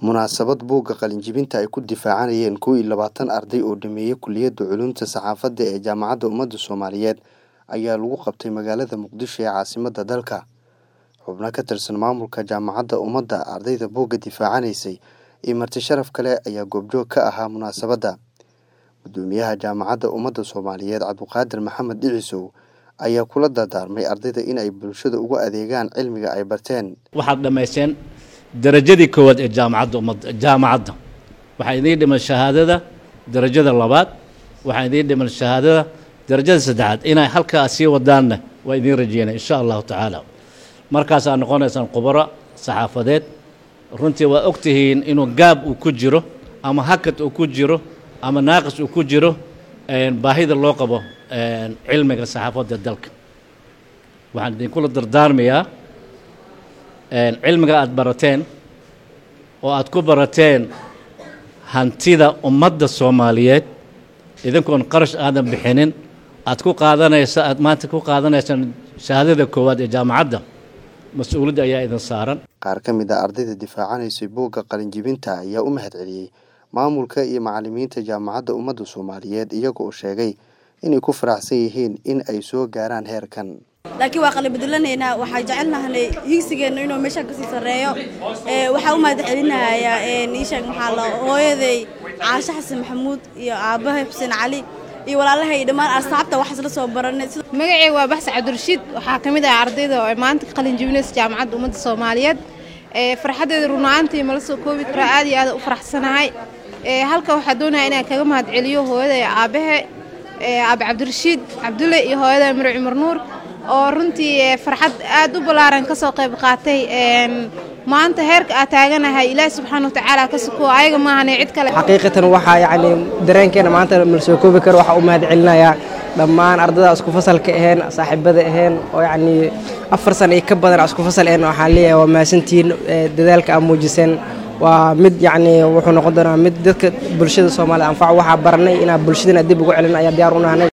munaasabad buugga qalinjibinta ay ku difaacanayeen kow iyo labaatan arday oo dhameeyey kuliyadda culuumta saxaafadda ee jaamacadda ummadda soomaaliyeed ayaa lagu qabtay magaalada muqdisho ee caasimadda dalka xubno ka tirsan maamulka jaamacadda ummadda ardayda buugga difaacanaysay iyo marti sharaf kale ayaa goobjoog ka ahaa munaasabadda gudoomiyaha jaamacadda ummadda soomaaliyeed cabduqaadir maxamed dhicisow ayaa kula dardaarmay ardayda in ay bulshada ugu adeegaan cilmiga ay barteen waxaad dhammaysteen darajadii koowaad ee jaamacadda ummadda jaamacadda waxaa idiin dhiman shahaadada darajada labaad waxaa idiin dhiman shahaadada darajada saddexaad inay halkaa sii wadaanna waa idiin rajeynaya insha allahu tacaala markaasaa noqonaysaan khubaro saxaafadeed runtii waa og tihiin inuu gaab uu ku jiro ama hakad uu ku jiro ama naaqis uu ku jiro baahida loo qabo cilmiga saxaafadda dalka waxaan idinkula dardaarmayaa cilmiga aada barateen oo aada ku barateen hantida ummadda soomaaliyeed idinkoon qarash aadan bixinin aada ku qaadanaysa aad maanta ku qaadanaysaan shahaadada koowaad ee jaamacadda mas-uuliyadda ayaa idin saaran qaar ka mid a ardayda difaacanaysay buugga qalinjibinta ayaa u mahad celiyey maamulka iyo macallimiinta jaamacadda ummadda soomaaliyeed iyaga oo sheegay inay ku faraxsan yihiin in ay soo gaaraan heerkan laakiin waa qalibadulanaynaa waxaa jecelnahanay higsigeenna inuu meeshaan kasii sarreeyo waxaa u mahad celinayaa iisheeg maxaa la hooyaday caashe xasan maxamuud iyo aabbahay xuseen cali iyo walaalahay dhammaan asxaabta wax isla soo baranay magacay waa baxse cabdirashiid waxaa ka mid ah ardayda oo maanta ka qalin jebinaysa jaamacadda ummadda soomaaliyeed farxaddeeda runaantii mala soo koobi karaa aad iyo aad u faraxsanahay halka waxaa doonaya inaan kaga mahad celiyo hooyaday aabbahe aabe cabdirashiid cabdulle iyo hooyaday miro cumar nuur oo runtii farxad aad u ballaaran ka soo qayb qaatay maanta heerka aad taaganahay ilaahi subxaana watacaala ka suko ayaga maahane cid kale xaqiiqatan waxaa yacni dareenkeena maanta mala soo koobi karo waxaa u mahad celinayaa dhammaan ardada isku fasalka aheen saaxiibada aheen oo yacni afar sana iyo ka badan isku fasal aheen waxaan leeyahay waa mahadsantihiin dadaalka aad muujiseen waa mid yacni wuxuu noqon doonaa mid dadka bulshada soomaalida anfaco waxaa baranay inaa bulshadana dib ugu celin ayaa diyaar u nahnay